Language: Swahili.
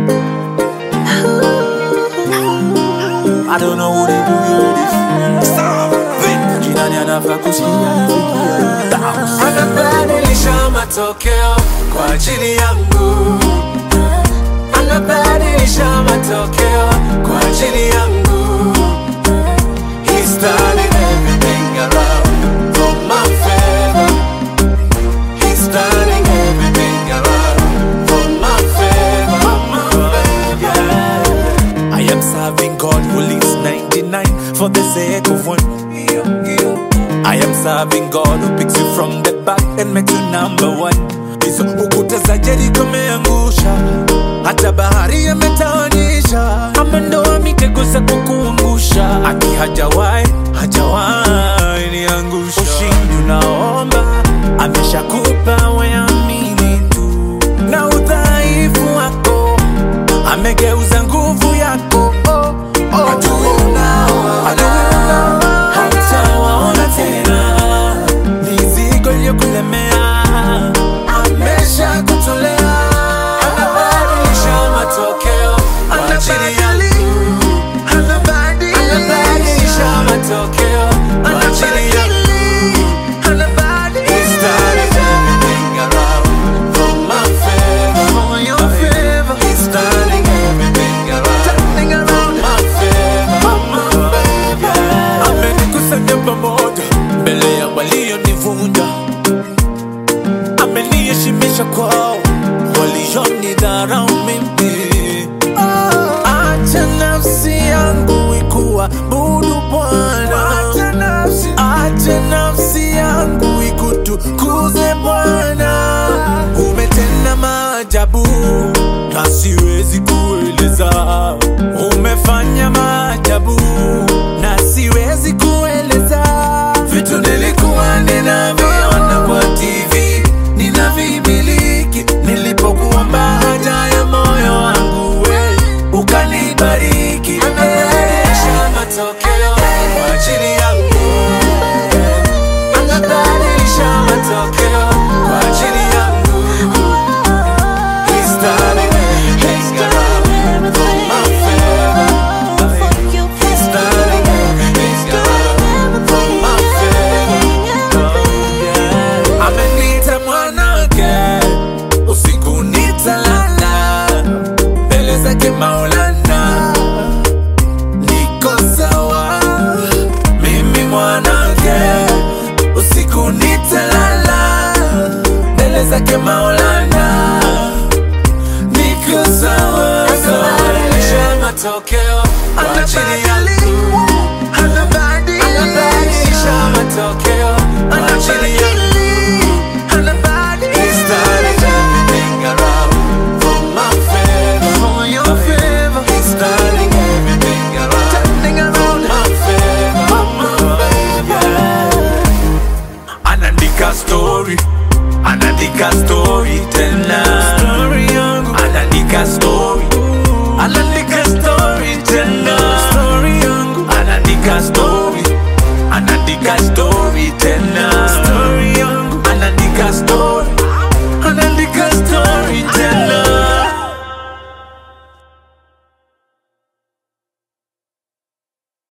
I don't know who they do hear this. Jinani anafaa kusikia nifikie. Anabadilisha matokeo kwa ajili yangu, anabadilisha matokeo kwa ajili yangu. He's turning everything around for my favor. He's turning everything around for my favor. For my favor. I am serving God who leaves 99 for the sake of one. I am serving God who picks you from the back and makes you number one. Hizo ukuta za Jericho ameangusha, hata bahari ametawanisha, amendoa mitego za kukuangusha, aki hajawahi hajawahi niangusha. Ushindi unaomba ameshakupa, weamini tu, na udhaifu wako amegeuza nguvu yako. Oh, oh. Adui unao, adui unao, hautawaona tena, mizigo iliyokulemea ameshakutolea. Anabadilisha matokeo kwa ajili yangu. Anabadilisha matokeo kwa ajili yangu. He's turning everything around for my favor. He's turning everything around for my favor. For my favor. amenikusanya pamoja mbele ya walionivunja, ameniheshimisha kwao walionidharau mimi. Acha nafsi yangu ikuabudu Bwana, acha nafsi yangu ikutukuze Bwana. Umetenda maajabu na siwezi kueleza, umefanya maajabu na siwezi kueleza vitu nilikuwa ninaviona kwa TV ninavimiliki nilipokuomba haja ya moyo wangu we ukanibariki Anabadilisha matokeo kwa ajili yangu. Anabadilisha matokeo kwa ajili yangu. He's turning everything around for my favor. He's turning everything around for my favor. Ameniita mwanake, usiku nitalala mbele zake Maulana, niko sawa. Mimi mwanake, usiku nitalala mbele zake Maulana, niko sawa sawa. Anabadilisha matokeo kwa ajili yangu. Anabadilisha matokeo kwa ajili yangu. He's turning everything around for my favor. He's turning everything around for my favor. For my favor. anaandika story anaandika story tena story yangu anaandika story anaandika story tena story yangu anaandika story anaandika story tena